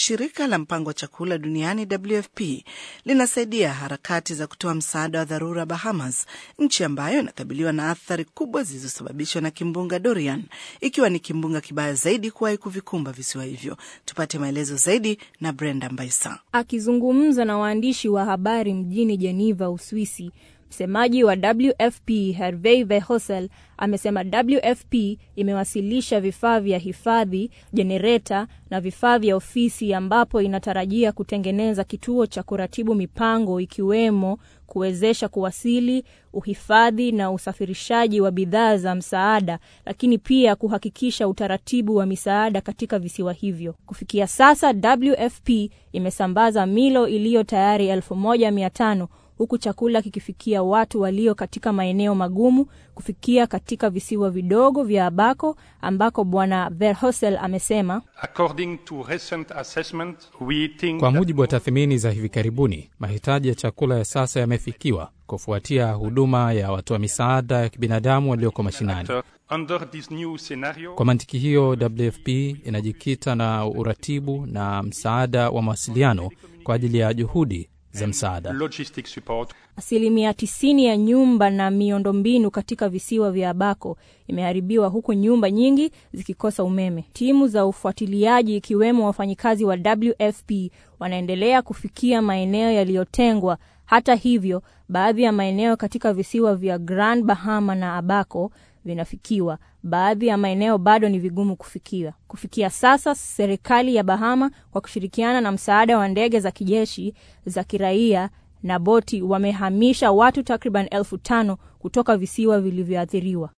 shirika la mpango wa chakula duniani WFP linasaidia harakati za kutoa msaada wa dharura Bahamas, nchi ambayo inakabiliwa na athari kubwa zilizosababishwa na kimbunga Dorian, ikiwa ni kimbunga kibaya zaidi kuwahi kuvikumba visiwa hivyo. Tupate maelezo zaidi na Brenda Mbaisa. Akizungumza na waandishi wa habari mjini Geneva, Uswisi, msemaji wa WFP Hervé Verhosel amesema WFP imewasilisha vifaa vya hifadhi, jenereta na vifaa vya ofisi, ambapo inatarajia kutengeneza kituo cha kuratibu mipango, ikiwemo kuwezesha kuwasili, uhifadhi na usafirishaji wa bidhaa za msaada, lakini pia kuhakikisha utaratibu wa misaada katika visiwa hivyo. Kufikia sasa, WFP imesambaza milo iliyo tayari elfu moja mia tano huku chakula kikifikia watu walio katika maeneo magumu kufikia katika visiwa vidogo vya Abako ambako Bwana Verhosel amesema kwa mujibu wa tathmini za hivi karibuni, mahitaji ya chakula ya sasa yamefikiwa kufuatia huduma ya watoa misaada ya kibinadamu walioko mashinani. Kwa mantiki hiyo, WFP inajikita na uratibu na msaada wa mawasiliano kwa ajili ya juhudi za msaada. Asilimia tisini ya nyumba na miundombinu katika visiwa vya Abako imeharibiwa huku nyumba nyingi zikikosa umeme. Timu za ufuatiliaji ikiwemo wafanyikazi wa WFP wanaendelea kufikia maeneo yaliyotengwa. Hata hivyo, baadhi ya maeneo katika visiwa vya Grand Bahama na Abako vinafikiwa. Baadhi ya maeneo bado ni vigumu kufikiwa. Kufikia sasa, serikali ya Bahama kwa kushirikiana na msaada wa ndege za kijeshi, za kiraia na boti wamehamisha watu takriban elfu tano kutoka visiwa vilivyoathiriwa.